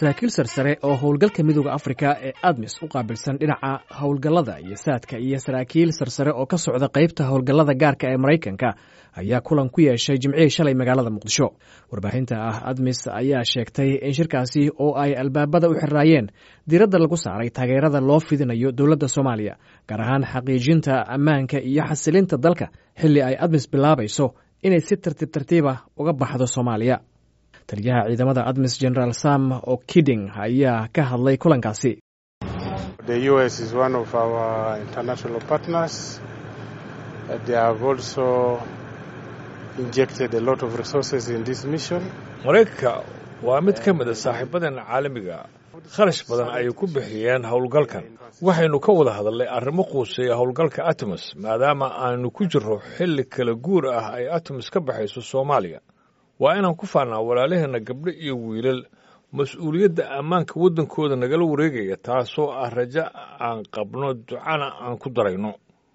saraakiil sarsare oo howlgalka midooda afrika ee admis u qaabilsan dhinaca howlgallada iyo saadka iyo saraakiil sarsare oo ka socda qaybta howlgallada gaarka ee maraykanka ayaa kulan ku yeeshay jimcihii shalay magaalada muqdisho warbaahinta ah admis ayaa sheegtay in shirkaasi oo ay albaabada u xiraayeen diiradda lagu saaray taageerada loo fidinayo dowladda soomaaliya gaar ahaan xaqiijinta ammaanka iyo xasilinta dalka xilli ay admis bilaabayso inay si tartiib tartiiba uga baxdo soomaaliya taliyaha ciidamada admis generaal sam o kiding ayaa ka hadlay kulankaasi maraykanka waa mid ka mid a saaxiibadan caalamiga kharash badan ayay ku bixiyeen howlgalkan waxaynu ka wada hadalnay arrimo quuseeya howlgalka atoms maadaama aanu ku jirro xilli kala guur ah ay atoms ka baxayso soomaaliya waa inaan ku faannaa walaalaheenna gabdho iyo wiilal mas-uuliyadda ammaanka waddankooda nagala wareegaya taasoo ah rajo aan qabno ducana aan ku darayno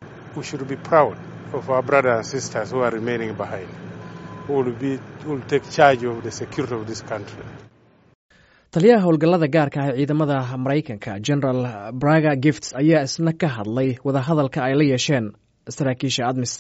taliyaha howlgallada gaarka ah ee ciidamada maraykanka general braga gifts ayaa isna ka hadlay wadahadalka ay la yeesheen saraakiisha admis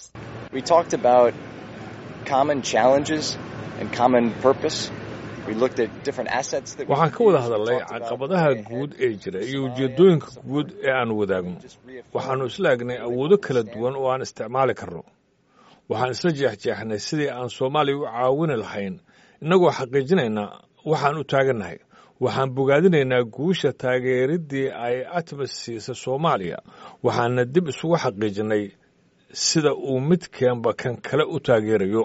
waxaan ka wada hadalnay caqabadaha guud ee jira iyo ujeeddooyinka guud ee aanu wadaagno waxaannu isla egnay awoodo kala duwan oo aan isticmaali karno waxaan isla jeexjeexnay sidii aan soomaaliya u caawini lahayn innagoo xaqiijinaynaa waxaan u taagannahay waxaan bogaadinaynaa guusha taageeriddii ay atmas siisa soomaaliya waxaana dib isugu xaqiijinnay sida uu midkeenba kan kale u taageerayo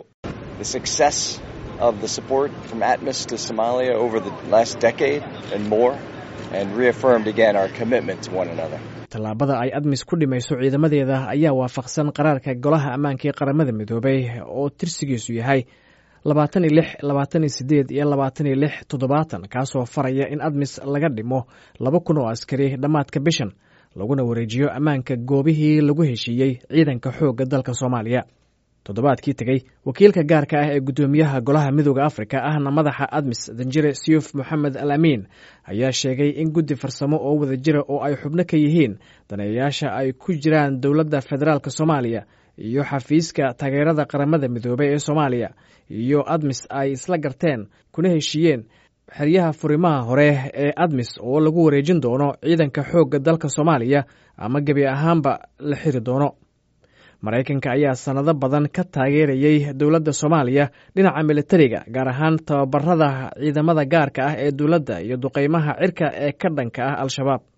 of the support from Atmos to Somalia over the last decade and more, and reaffirmed again our commitment to one another. tallaabada ay admis ku dhimayso ciidamadeeda ayaa waafaqsan qaraarka golaha ammaanka ee qaramada midoobay oo tirsigiisu yahay labaatan iyo lix labaatan iyo sideed iyo labaatan iyo lix toddobaatan kaasoo faraya in admis laga dhimo laba kun oo askari dhammaadka bishan laguna wareejiyo ammaanka goobihii lagu heshiiyey ciidanka xoogga dalka soomaaliya toddobaadkii tegey wakiilka gaarka ah ee guddoomiyaha golaha midooda afrika ahna madaxa admis danjire siyuf moxamed al amiin ayaa sheegay in guddi farsamo oo wada jira oo ay xubno ka yihiin daneeyayaasha ay ku jiraan dowladda federaalk soomaaliya iyo xafiiska taageerada qaramada midoobey ee soomaaliya iyo admis ay isla garteen kuna heshiiyeen xeryaha furimaha hore ee admis oo lagu wareejin doono ciidanka xoogga dalka soomaaliya ama gebi ahaanba la xiri doono maraykanka ayaa sannado badan ka taageerayey dowladda soomaaliya dhinaca militariga gaar ahaan tababarada ciidamada gaarka ah ee dowladda iyo duqeymaha cirka ee ka dhanka ah al-shabaab